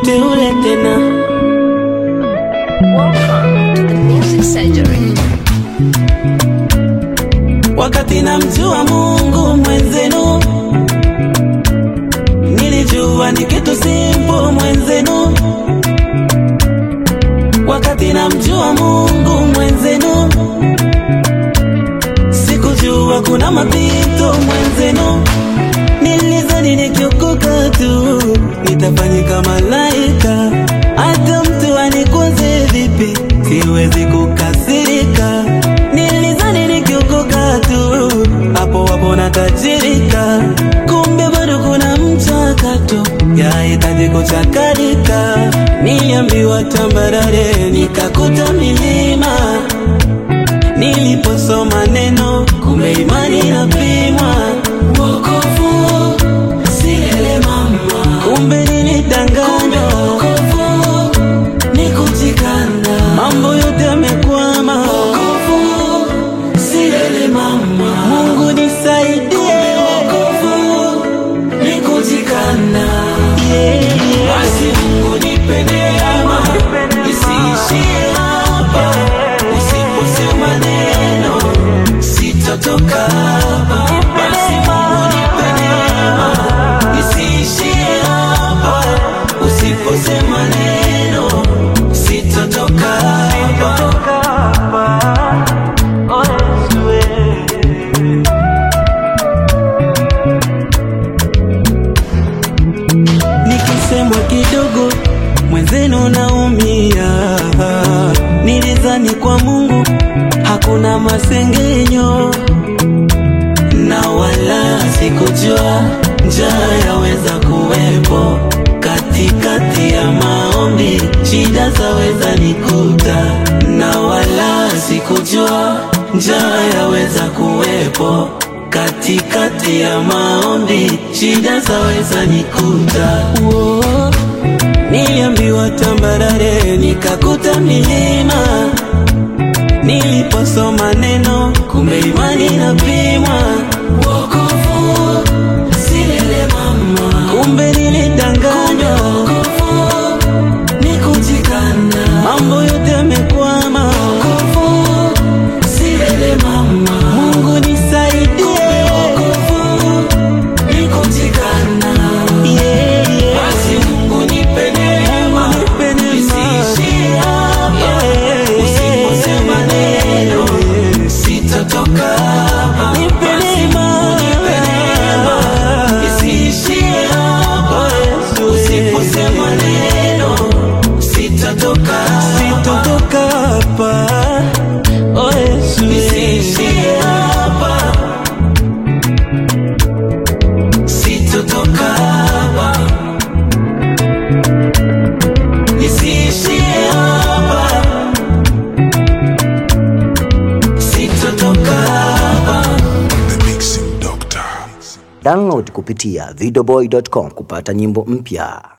mteule tena. Welcome to the Music Surgery. Wakati namjua Mungu mwenzenu, nilijua ni kitu simple mwenzenu. Wakati namjua Mungu mwenzenu, sikujua kuna mapito mwenzenu. Nilizani nikiokoka tu nitafanyika malaika, hata mtu anikwaze vipi siwezi kukasirika. Nilizani nikiokoka tu hapo hapo natajirika, kumbe bado kuna mchakato yahitaji kuchakalika. Niliambiwa tambarare, nikakuta milima Niliposoma neno kumbe imani inapimwa. Wokovu si ile mama, kumbe nilidanganywa. Wokovu ni kujikana, mambo yote yamekwama. Wokovu si ile mama, Mungu nisaidie. Wokovu ni kujikana, yeah, yeah. Basi Mungu nipe neema isiishie hapa, usiposema neno sitotoka hapa. Basi Mungu nipe neema isiishie hapa, usiposema neno sitotoka hapa. Oh, Yesu, eh. Nikisemwa kidogo mwenzenu naumia. Nilizani kwa Mungu hakuna masengenyo, na wala sikujua njaa yaweza kuwepo katikati ya maombi, shida zaweza nikuta, na wala sikujua njaa yaweza kuwepo katikati ya maombi, shida zaweza nikuta. Whoa. Niliambiwa tambarare, nikakuta milima. Niliposoma neno, kumbe imani inapimwa. Wokovu si lele mama, kumbe nilidanganywa. Wokovu ni kujikana, mambo yote yamekwama. Wokovu si lele mama, Mungu nisaidie. Wokovu ni kujikana, yeah, yeah. Basi Mungu nipe neema, isiishie hapa. Usiposema neno, sitatoka hapa. Basi Mungu nipe neema, isiishie hapa. Usiposema neno, sitatoka sitatoka hapa. Oh, Yesu, isiishie hapa. Sitotoka hapa. Isiishie hapa. Sitotoka hapa. The Mixing Doctor. Download kupitia videoboy.com kupata nyimbo mpya.